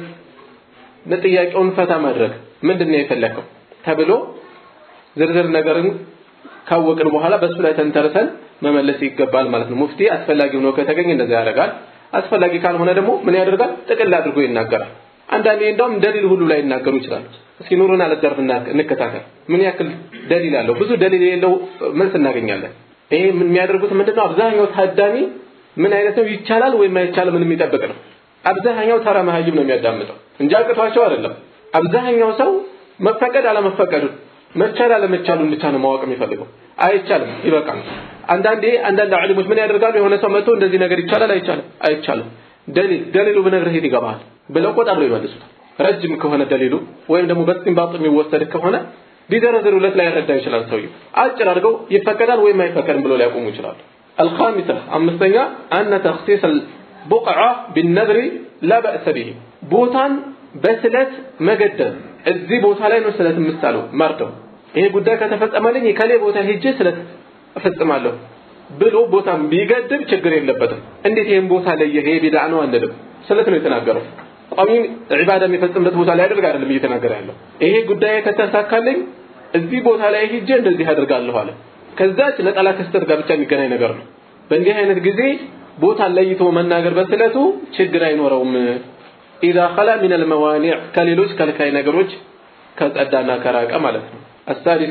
ጥያቄውን ፈታ ማድረግ ምንድን ነው የፈለከው ተብሎ ዝርዝር ነገርን ካወቅን በኋላ በሱ ላይ ተንተርሰን መመለስ ይገባል ማለት ነው። ሙፍቲ አስፈላጊ ሆኖ ከተገኘ እንደዛ ያደርጋል። አስፈላጊ ካልሆነ ደግሞ ምን ያደርጋል? ጥቅል አድርጎ ይናገራል። አንዳንዴ እንደውም ደሊል ሁሉ ላይ ይናገሩ ይችላሉ። እስኪ ኑሩን አለዘርፍ እንከታተል። ምን ያክል ደሊል አለው? ብዙ ደሊል የሌለው መልስ እናገኛለን። ይሄ የሚያደርጉት ምንድነው? አብዛኛው ታዳሚ ምን አይነት ነው ይቻላል ወይም አይቻልም የሚጠብቅ ነው። አብዛኛው ተራ መሀይም ነው የሚያዳምጠው እንጂ አቅቷቸው አይደለም። አብዛኛው ሰው መፈቀድ አለመፈቀዱን መቻል አለመቻሉን ብቻ ነው ማወቅ የሚፈልገው። አይቻልም ይበቃል። አንዳንዴ አንዳንድ አሊሞች ምን ያደርጋሉ? የሆነ ሰው መጥቶ እንደዚህ ነገር ይቻላል አይቻልም፣ አይቻልም ደሊል ደሊሉ ብነግርህ የት ይገባሃል ብለው ቆጣ ብለው ይመልሱታል። ረጅም ከሆነ ደሊሉ ወይም ደግሞ በስቲንባጥ የሚወሰድ ከሆነ ቢዘረዝሩለት ላይ ያረዳ ይችላል ሰውየው። አጭር አድርገው ይፈቀዳል ወይም አይፈቀድም ብሎ ሊያቆሙ ይችላሉ። አልኻሚሳ አምስተኛ አነ ተኽሲስ አልቡቅዓ ቢነድሪ ላ በእሰ ቢሂ ቦታን በስለት መገደብ እዚህ ቦታ ላይ ነው ስለት የምሳለው መርጠው ይሄ ጉዳይ ከተፈጸመልኝ ከሌ ቦታ ሄጄ ስለት እፈጽማለሁ ብሎ ቦታን ቢገድብ ችግር የለበትም። እንዴት ይሄን ቦታ ለየ ይሄ ቢድዓ ነው አንልም። ስለት ነው የተናገረው። ቋሚ ዒባዳ የሚፈጽምበት ቦታ ላይ አድርግ አይደለም እየተናገረ ያለው። ይሄ ጉዳይ ከተሳካልኝ እዚህ ቦታ ላይ ሄጄ እንደዚህ አድርጋለሁ አለ። ከዛች ነጠላ ክስተት ጋር ብቻ የሚገናኝ ነገር ነው። በእንዲህ አይነት ጊዜ ቦታን ለይቶ መናገር በስለቱ ችግር አይኖረውም። ኢዛ ኸላ ሚን አልመዋኒዕ ከሌሎች ከልካይ ነገሮች ከጸዳና ከራቀ ማለት ነው። አሳዲሳ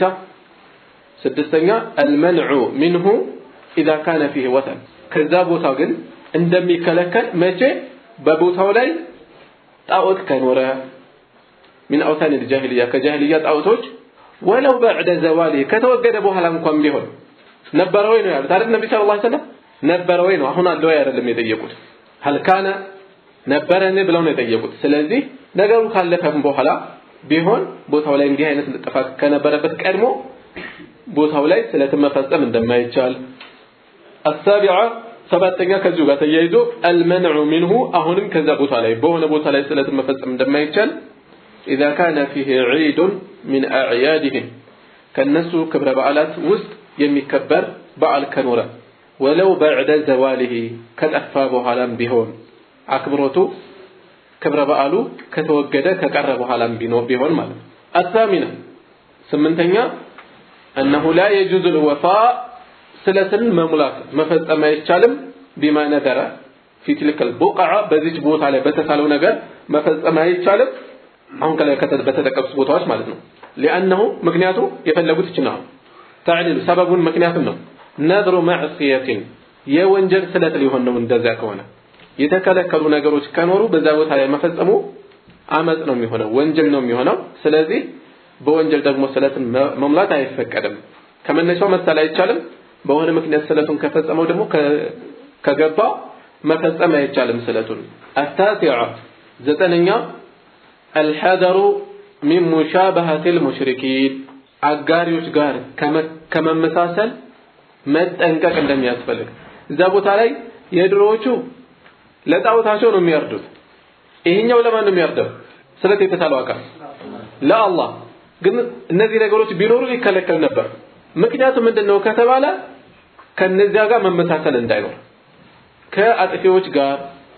ስድስተኛ አልመንዑ ሚንሁ ኢዛ ካነ ፊህ ወተን ከዛ ቦታ ግን እንደሚከለከል መቼ በቦታው ላይ ጣዖት ከኖረ ሚን አውታን ልጃሂልያ ከጃሂልያ ጣዖቶች ወለው በዕደ ዘዋሊ ከተወገደ በኋላ እንኳን ቢሆን ነበረ ወይ ነው ያሉት አይደል ነቢ ሰለላሁ ዐለይሂ ወሰለም ነበረ ወይ ነው አሁን አለ ወይ አይደለም የጠየቁት ሀል ካነ ነበረን ብለው ነው የጠየቁት ስለዚህ ነገሩ ካለፈም በኋላ ቢሆን ቦታው ላይ እንዲህ አይነት ጥፋት ከነበረበት ቀድሞ ቦታው ላይ ስለትን መፈጸም እንደማይቻል አሳቢዓ ሰባተኛ ከዚሁ ጋር ተያይዞ አልመንዑ ሚንሁ አሁንም ከዛ ቦታ ላይ በሆነ ቦታ ላይ ስለትን መፈጸም እንደማይቻል ኢዛ ካነ ፊህ ዒዱን ሚን አዕያድህም ከነሱ ክብረ በዓላት ውስጥ የሚከበር በዓል ከኖረ ወለው በዕደ ዘዋሊሂ ከጠፋ በኋላም ቢሆን አክብሮቱ ክብረ በዓሉ ከተወገደ ከቀረ በኋላም ቢሆን ማለት ነው። አሳሚና ስምንተኛ እነሁ ላ የጁዙ ልወፋ ስለትን መሙላት መፈጸም አይቻልም ቢማ ነበረ ፊ ትልከል ቡቅዓ በዚች ቦታ ላይ በተሳለው ነገር መፈጸም አይቻልም አሁን ከላይ በተጠቀሱት ቦታዎች ማለት ነው ሊአነሁ ምክንያቱ የፈለጉት ይችና ተዕሊል ሰበቡን ምክንያቱም ነው ነድሩ መዕስየትን የወንጀል ስለት ሊሆን ነው እንደዚያ ከሆነ የተከለከሉ ነገሮች ከኖሩ በዛ ቦታ ላይ መፈጸሙ አመፅ ነው የሚሆነው ወንጀል ነው የሚሆነው ስለዚህ በወንጀል ደግሞ ስለትን መሙላት አይፈቀድም ከመነሻው መሳል አይቻልም በሆነ ምክንያት ስለቱን ከፈጸመው ደግሞ ከገባ መፈጸም አይቻልም ስለቱን አታሲዓ ዘጠነኛ አልሐደሩ ሚን ሙሻበሀት ልሙሽሪኪን አጋሪዎች ጋር ከመመሳሰል መጠንቀቅ እንደሚያስፈልግ እዛ ቦታ ላይ የድሮዎቹ ለጣዖታቸው ነው የሚያርዱት ይሄኛው ለማን ነው የሚያርደው ስለት የተሳለው አካል ለአላህ ግን እነዚህ ነገሮች ቢኖሩ ይከለከል ነበር ምክንያቱ ምንድነው ከተባለ ከነዚያ ጋር መመሳሰል እንዳይኖር ከአጥፊዎች ጋር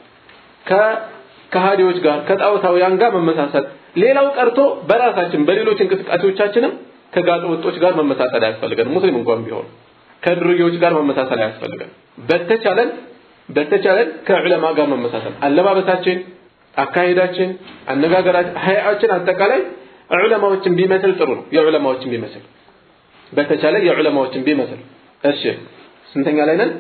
ከከሃዲዎች ጋር ከጣዖታውያን ጋር መመሳሰል ሌላው ቀርቶ በራሳችን በሌሎች እንቅስቃሴዎቻችንም ከጋጠ ወጦች ጋር መመሳሰል አያስፈልገን ሙስሊም እንኳን ቢሆን ከድርዮች ጋር መመሳሰል አያስፈልገን በተቻለን በተቻለን ከዑለማ ጋር መመሳሰል አለባበሳችን አካሄዳችን አነጋገራችን ሀያችን አጠቃላይ ዑለማዎችን ቢመስል ጥሩ ነው የዑለማዎችን ቢመስል በተቻለ የዑለማዎችን ቢመስል እሺ ስንተኛ ላይ ነን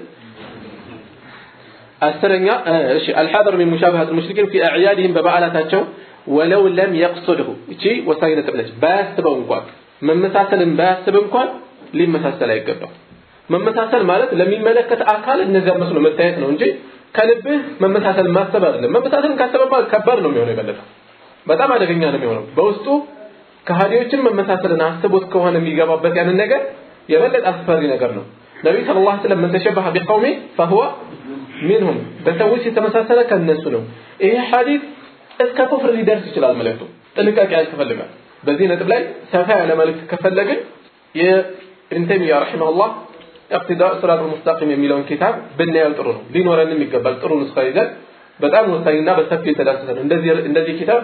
አስረኛ እሺ አልሐደር ሚን ሙሻበሀት ሙሽሪኪን ፊ አዕያድህም በበዓላታቸው ወለው ለም የቅሱድሁ እቺ ወሳኝ ነጥብ ነች። ባያስበው እንኳን መመሳሰልን ባያስብ እንኳን ሊመሳሰል አይገባም። መመሳሰል ማለት ለሚመለከት አካል እነዚያ መስሎ መታየት ነው እንጂ ከልብህ መመሳሰል ማሰብ አይደለም። መመሳሰልን ካሰበማ ከባድ ነው የሚሆነው፣ የበለጠ በጣም አደገኛ ነው የሚሆነው። በውስጡ ከሃዲዎችን መመሳሰልን አስቦት ከሆነ የሚገባበት ያንን ነገር የበለጠ አስፈሪ ነገር ነው። ነቢዩ ሰለላሁ ዐለይሂ ወሰለም መን ተሸበሀ ቢቀውሚ ፈሁወ ሚንሁም በሰዎች የተመሳሰለ ከነሱ ነው። ይሄ ሐዲስ እስከ ኩፍር ሊደርስ ይችላል። መልእክቱ ጥንቃቄ ያስፈልጋል። በዚህ ነጥብ ላይ ሰፋ ያለ መልእክት ከፈለግን የኢብን ተይሚያ ረሒመሁላህ ኢቅቲዳ ሲራጥ ሙስተቂም የሚለውን ኪታብ ብናየው ጥሩ ነው። ሊኖረንም ይገባል። ጥሩ ንስኻ ይዘን በጣም ወሳኝና በሰፊ የተዳሰሰ ነው። እንደዚህ እንደዚህ ኪታብ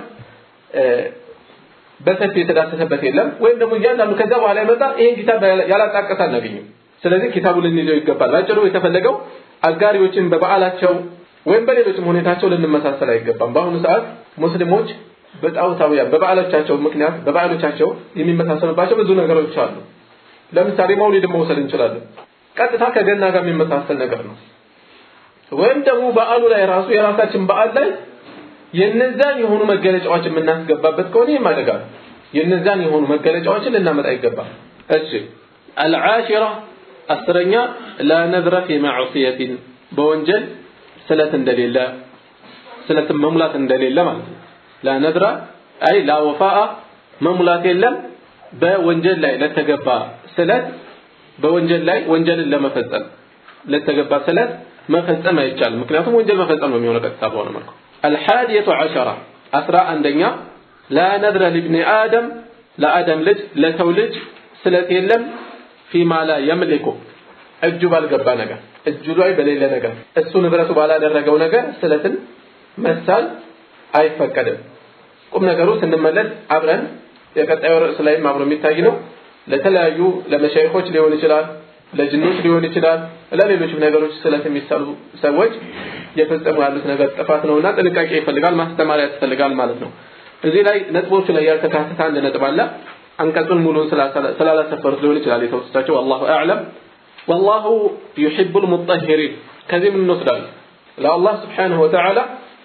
በሰፊ የተዳሰሰበት የለም። ወይም ደግሞ እያንዳንዱ ከዛ በኋላ የመጣ ይሄን ኪታብ ያላጣቀሰ አናገኝም። ስለዚህ ኪታቡ ልንይዘው ይገባል። ባጭሩ የተፈለገው አጋሪዎችን በበዓላቸው ወይም በሌሎችም ሁኔታቸው ልንመሳሰል አይገባም። በአሁኑ ሰዓት ሙስሊሞች በጣዖታውያን በበዓሎቻቸው ምክንያት በበዓሎቻቸው የሚመሳሰሉባቸው ብዙ ነገሮች አሉ። ለምሳሌ መውሊድ መውሰድ እንችላለን። ቀጥታ ከገና ጋር የሚመሳሰል ነገር ነው። ወይም ደግሞ በዓሉ ላይ ራሱ የራሳችን በዓል ላይ የነዛን የሆኑ መገለጫዎች የምናስገባበት ከሆነ ይህም አደጋ ነው። የነዛን የሆኑ መገለጫዎችን ልናመጣ ይገባል። እሺ አልዓሽራ አስረኛ ላ ነዝረ ፊ ማዕሲየቲን በወንጀል ስለት እንደሌለ ስለትን መሙላት እንደሌለ ማለት ነው። ላ ነዝረ አይ ላ ወፋአ መሙላት የለም በወንጀል ላይ ለተገባ ስለት በወንጀል ላይ ወንጀልን ለመፈጸም ለተገባ ስለት መፈጸም አይቻልም። ምክንያቱም ወንጀል መፈጸም ነው የሚሆነው ቀጥታ በሆነ መልኩ። አልሓዲየቱ ዐሸራ አስራ አንደኛ ላ ነድረ ሊብኒ አደም ለአደም ልጅ ለሰው ልጅ ስለት የለም ፊማ ላ የምሊኩ እጁ ባልገባ ነገር እጁ ላይ በሌለ ነገር እሱ ንብረቱ ባላደረገው ነገር ስለትን መሳል አይፈቀድም። ቁም ነገሩ ስንመለስ አብረን የቀጣዩ ርዕስ ላይም አብሮ የሚታይ ነው። ለተለያዩ ለመሻይኾች ሊሆን ይችላል፣ ለጅኖች ሊሆን ይችላል፣ ለሌሎችም ነገሮች ስለት የሚሰሉ ሰዎች የፈጸሙ ያሉት ነገር ጥፋት ነውና ጥንቃቄ ይፈልጋል፣ ማስተማሪያ ያስፈልጋል ማለት ነው። እዚህ ላይ ነጥቦቹ ላይ ያልተካተተ አንድ ነጥብ አለ። አንቀጹን ሙሉን ስላላሰፈሩት ሊሆን ይችላል የተወሰዳቸው፣ አላሁ አዕለም። ወላሁ ዩሒቡል ሙጠሂሪን ከዚህ ምን እንወስዳለን? ለአላህ ስብሓነሁ ወተዓላ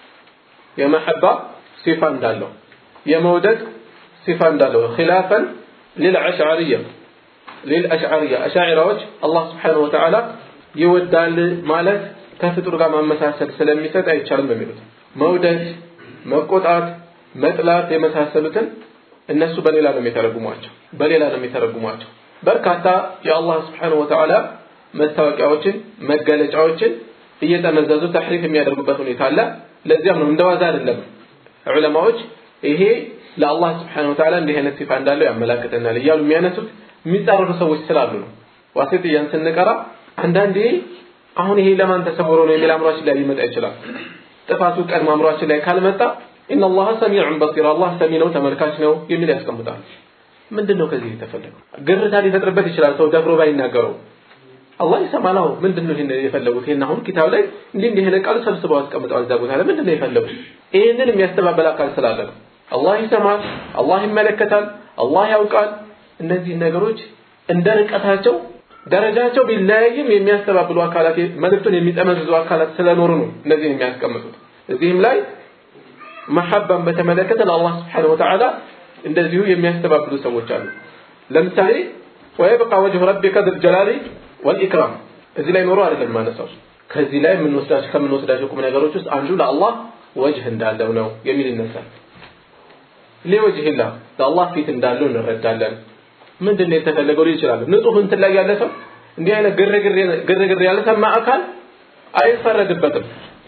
የመሐባ ሲፋ እንዳለው የመውደድ ሲፋ እንዳለው ኺላፈን ሊልአሽዓርያ ሊልአሽዓርያ አሻዒራዎች አላህ ስብሓነሁ ወተዓላ ይወዳል ማለት ከፍጡር ጋር ማመሳሰል ስለሚሰጥ አይቻልም የሚሉት መውደድ፣ መቆጣት፣ መጥላት የመሳሰሉትን እነሱ በሌላ ነው የሚተረጉሟቸው በሌላ ነው የሚተረጉሟቸው። በርካታ የአላህ ስብሓነሁ ወተዓላ መታወቂያዎችን መገለጫዎችን እየጠመዘዙ ተሕሪፍ የሚያደርጉበት ሁኔታ አለ። ለዚያም ነው እንደዋዛ አይደለም ዑለማዎች ይሄ ለአላህ ስብሓነሁ ወተዓላ እንዲህ አይነት ሲፋ እንዳለው ያመላክተናል እያሉ የሚያነሱት የሚጻረሩ ሰዎች ስላሉ ነው። ዋሲጥያን ስንቀራ አንዳንዴ አሁን ይሄ ለማን ተሰውሮ ነው የሚል አእምሯችን ላይ ሊመጣ ይችላል። ጥፋቱ ቀድሞ አእምሯችን ላይ ካልመጣ ኢነላህ ሰሚዑን በሲር አላህ ሰሚ ነው ተመልካች ነው የሚል ያስቀምጣል። ምንድን ነው ከዚህ የተፈለገው? ግርታ ሊፈጥርበት ይችላል ሰው ደፍሮ ባይናገረው አላህ ይሰማል። አሁን ምንድን ነው ይሄን የፈለጉት? ይሄን አሁን ኪታብ ላይ እንዲህ እንዲህ አይነት ቃል ሰብስበው አስቀምጠዋል እዛ ቦታ ላይ ምንድን ነው የፈለጉት? ይሄንን የሚያስተባበል አካል ስላለ ነው። አላህ ይሰማል፣ አላህ ይመለከታል፣ አላህ ያውቃል። እነዚህ ነገሮች እንደ ርቀታቸው ደረጃቸው ቢለያይም የሚያስተባብሉ አካላት መልእክቱን የሚጠመዝዙ አካላት ስለኖሩ ነው እነዚህን የሚያስቀምጡት። እዚህም ላይ መሐባን በተመለከተ ለአላህ ስብሓነሁ ወተዓላ እንደዚሁ የሚያስተባብሉ ሰዎች አሉ። ለምሳሌ ወየብቃ ወጅሁ ረቢከ ذል ጀላሊ ወልኢክራም እዚህ ላይ ኖሮ አይደለም ማነሳው። ከዚህ ላይ የምንወስዳቸው ከምንወስዳቸው ቁም ነገሮች ውስጥ አንዱ ለአላህ ወጅህ እንዳለው ነው የሚል ይነሳል። ሊወጅህላ ለአላህ ፊት እንዳለው እንረዳለን። ምንድን ነው የተፈለገው ሊል ይችላል። ንጹህ እንትን ላይ ያለ ሰው እንዲህ አይነት ግርግር ያልሰማ አካል አይፈረድበትም፣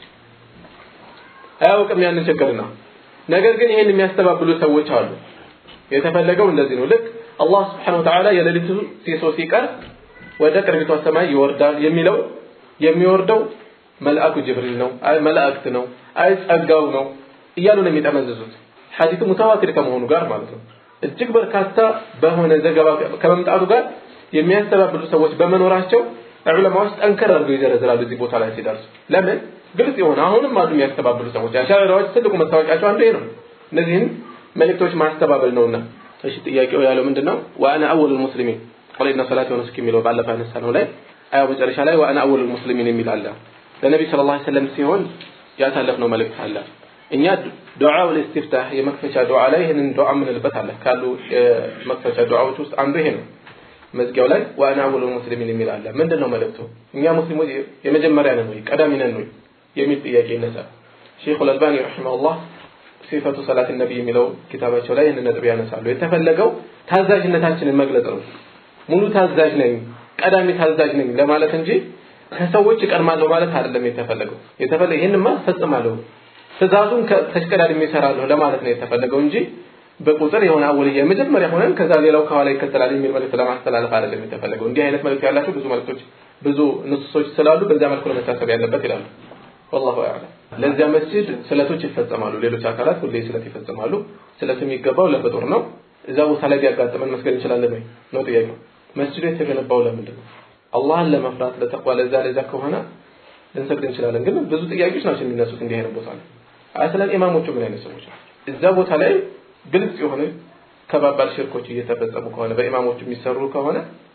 አያውቅም ያንን ችግርና ነገር ግን ይሄን የሚያስተባብሉ ሰዎች አሉ። የተፈለገው እንደዚህ ነው። ልክ አላህ ስብሐነሁ ወተዓላ የሌሊቱ ሲሶ ሲቀር ወደ ቅርቢቷ ሰማይ ይወርዳል የሚለው የሚወርደው መልአኩ ጅብሪል ነው፣ አይ መላእክት ነው፣ አይ ጸጋው ነው እያሉ ነው የሚጠመዝዙት። ሐዲሱ ሙተዋቲር ከመሆኑ ጋር ማለት ነው። እጅግ በርካታ በሆነ ዘገባ ከመምጣቱ ጋር የሚያስተባብሉ ሰዎች በመኖራቸው ዑለማዎች ጠንከር አድርገው ይዘረዝራሉ እዚህ ቦታ ላይ ሲደርሱ። ለምን ግልጽ የሆነ አሁንም አሉ የሚያስተባብሉ ሰዎች። አሻዕራዎች ትልቁ መታወቂያቸው አንዱ ይሄ ነው። እነዚህን መልእክቶች ማስተባበል ነውና። እሺ ጥያቄው ያለው ምንድን ነው? ወአነ አወሉል ሙስሊሚን ቆሌና ሰላት የሆነ እስኪ የሚለው ባለፈው ያነሳ ነው ላይ አያው መጨረሻ ላይ ወአነ አወሉል ሙስሊሚን የሚል አለ። ለነቢ ሰለላሁ ዐለይሂ ወሰለም ሲሆን ያሳለፍነው መልእክት አለ። እኛ ዱዓው ለኢስቲፍታህ የመክፈቻ ዱዓ ላይ ይህንን ዱዓ የምንልበት አለ ካሉ የመክፈቻ ዱዓዎች ውስጥ አንዱ ይሄ ነው መዝጊያው ላይ ዋና አወሉ ሙስሊሚን የሚል አለ ምንድን ነው መልእክቱ እኛ ሙስሊሞች የመጀመሪያ ነን ወይ ቀዳሚ ነን ወይ የሚል ጥያቄ ይነሳል ሼኹ አልባኒ ረሒመሁላህ ሲፈቱ ሰላት ነቢ የሚለው ኪታባቸው ላይ ይህንን ነጥብ ያነሳሉ የተፈለገው ታዛዥነታችንን መግለጽ ነው ሙሉ ታዛዥ ነኝ ቀዳሚ ታዛዥ ነኝ ለማለት እንጂ ከሰዎች እቀድማለሁ ማለት አይደለም የተፈለገው የተፈለገ ይህንማ ፈጽማለሁ ትእዛዙን ተሽቀዳድሜ እሰራለሁ ለማለት ነው የተፈለገው እንጂ በቁጥር የሆነ አወልያ የመጀመሪያ ሆነን ከዛ ሌላው ከኋላ ይከተላል የሚል መልእክት ለማስተላለፍ አይደለም የተፈለገው እንዲህ አይነት መልእክት ያላቸው ብዙ መልእክቶች ብዙ ንሱሶች ስላሉ በዚያ መልኩ ነው መታሰብ ያለበት ይላሉ ወላሁ አዕለም ለዚያ መስጂድ ስለቶች ይፈጸማሉ ሌሎች አካላት ሁሌ ስለት ይፈጽማሉ ስለት የሚገባው ለፍጡር ነው እዛ ቦታ ላይ ቢያጋጥመን መስገድ እንችላለን ወይ ነው ጥያቄው መስጂዱ የተገነባው ለምንድን ነው አላህን ለመፍራት ለተቅዋ ለዛ ለዛ ከሆነ ልንሰግድ እንችላለን ግን ብዙ ጥያቄዎች ናቸው የሚነሱት እንዲህ አይነት ቦታ ላይ አስለን ኢማሞቹ ምን አይነት ሰዎች ናቸው እዛ ቦታ ላይ ግልጽ የሆነ ከባባድ ሽርኮች እየተፈጸሙ ከሆነ በኢማሞቹ የሚሰሩ ከሆነ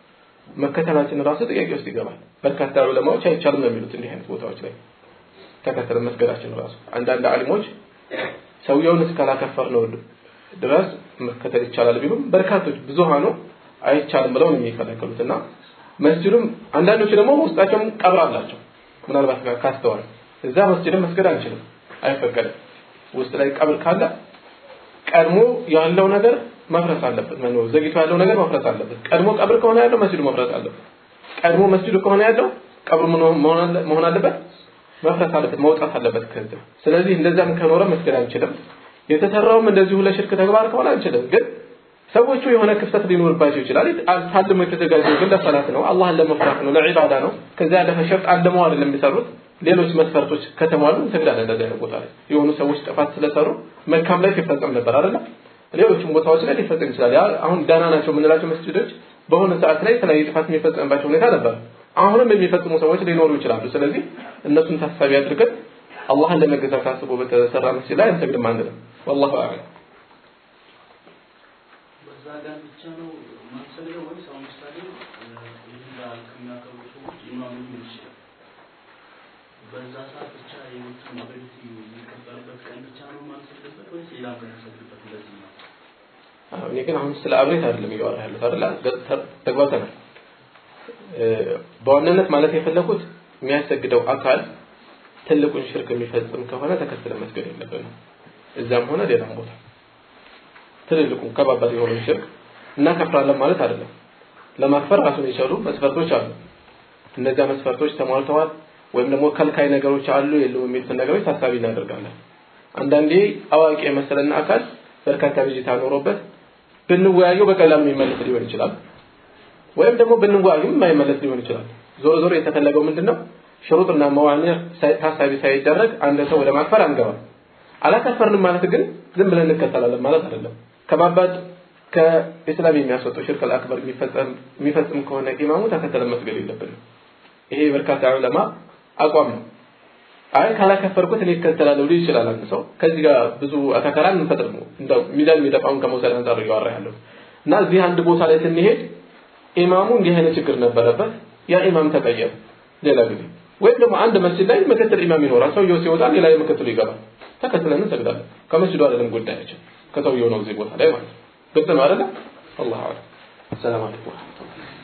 መከተላችን ራሱ ጥያቄ ውስጥ ይገባል በርካታ ዑለማዎች አይቻልም ነው የሚሉት እንዲህ አይነት ቦታዎች ላይ ተከተለ መስገዳችን ራሱ አንዳንድ አሊሞች ሰውየውን እስካላከፈር ነው ድረስ መከተል ይቻላል ቢሉም በርካቶች ብዙሃኑ አይቻልም ብለው ነው የሚከለከሉት እና መስጅዱም አንዳንዶቹ ደግሞ ውስጣቸውም ቀብር አላቸው ምናልባት ካስተዋል እዛ መስጅድም መስገድ አንችልም አይፈቀድም ውስጥ ላይ ቀብር ካለ ቀድሞ ያለው ነገር መፍረስ አለበት ነው ዘግይቶ ያለው ነገር መፍረስ አለበት ቀድሞ ቀብር ከሆነ ያለው መስጅዱ መፍረስ አለበት ቀድሞ መስጅዱ ከሆነ ያለው ቀብር መሆን አለበት መፍረስ አለበት መውጣት አለበት ከዚህ ስለዚህ እንደዛም ከኖረ መስገድ አንችልም የተሰራውም እንደዚሁ ለሽርክ ተግባር ከሆነ አንችልም ግን ሰዎቹ የሆነ ክፍተት ሊኖርባቸው ይችላል ታልሞ የተዘጋጀው ግን ለሰላት ነው አላህን ለመፍራት ነው ለዒባዳ ነው ከዚያ ያለፈ ሸርጥ አለመው አይደለም የሚሰሩት ሌሎች መስፈርቶች ከተሟሉ እንሰግዳለን እንደዚህ አይነት ቦታ ላይ የሆኑ ሰዎች ጥፋት ስለሰሩ መልካም ላይ ሲፈጸም ነበር አይደለ ሌሎችም ቦታዎች ላይ ሊፈጸም ይችላል ያ አሁን ዳና ናቸው የምንላቸው መስጅዶች በሆነ ሰዓት ላይ የተለያዩ ጥፋት የሚፈጸምባቸው ሁኔታ ነበር አሁንም የሚፈጽሙ ሰዎች ሊኖሩ ይችላሉ ስለዚህ እነሱን ታሳቢ አድርገን አላህን ለመገዛት አስቦ በተሰራ መስጅድ ላይ አንሰግድም አንልም ወላሁ አዕለም በዛ ጋር ብቻ ነው ማንሰግደው ወይስ አሁን ምሳሌ ይህን በዓል ከሚያከብሩ ሰዎች ኢማሙ ሊሆን ይችላል በዛ ሰዓት ብቻ የሞቱን አበዲት የሚቀበልበት ቀን ብቻ ነው ማንሰግድበት ወይስ ሌላ ቀን ያሰግድበት እንደዚህ ነው እኔ ግን አሁን ስለ አብሬት አይደለም እያወራ ያሉት አይደለ ተግባብተናል በዋናነት ማለት የፈለኩት የሚያሰግደው አካል ትልቁን ሽርክ የሚፈጽም ከሆነ ተከትለ መስገድ የለብንም እዛም ሆነ ሌላም ቦታ ትልልቁን ከባባድ የሆነውን ሽርክ እናከፍራለን ማለት አይደለም ለማክፈር ራሱን የቻሉ መስፈርቶች አሉ እነዚያ መስፈርቶች ተሟልተዋል ወይም ደግሞ ከልካይ ነገሮች አሉ የሉም የሚሉትን ነገሮች ታሳቢ እናደርጋለን አንዳንዴ አዋቂ የመሰለን አካል በርካታ ብዥታ ኖሮበት ብንወያየው በቀላሉ የሚመለስ ሊሆን ይችላል ወይም ደግሞ ብንወያዩም የማይመለስ ሊሆን ይችላል ዞሮ ዞሮ የተፈለገው ምንድነው ሽሩጥና መዋኒዕ ታሳቢ ሳይደረግ አንድ ሰው ወደ ማክፈር አንገባም አላከፈርንም ማለት ግን ዝም ብለን እንከተላለን ማለት አይደለም ከባባድ ከኢስላም የሚያስወጣው ሽርክ አልአክበር የሚፈጽም ከሆነ ኢማሙ ተከተለን መስገድ የለብንም ይሄ በርካታ ዑለማ አቋም ነው አይ ካላከፈርኩት እኔ እከተላለሁ ሊል ይችላል አንድ ሰው ከዚህ ጋር ብዙ አተካራ እንፈጥር ነው እንደው ሚዛን የሚጠፋውን ከመውሰድ አንጻር እያወራ ያለው እና እዚህ አንድ ቦታ ላይ ስንሄድ ኢማሙ እንዲህ አይነት ችግር ነበረበት ያ ኢማም ተቀየረ ሌላ ጊዜ ወይም ደግሞ አንድ መስጂድ ላይ ምክትል ኢማም ይኖራል ሰውየው ሲወጣ ሌላ ምክትሉ ይገባል ተከትለን እንሰግዳለን ከመስጂዱ አይደለም ጉዳያችን ከሰውየው ነው እዚህ ቦታ ላይ ማለት ነው ግልጽ ነው አይደለ አላህ አዕለም ሰላም አለይኩም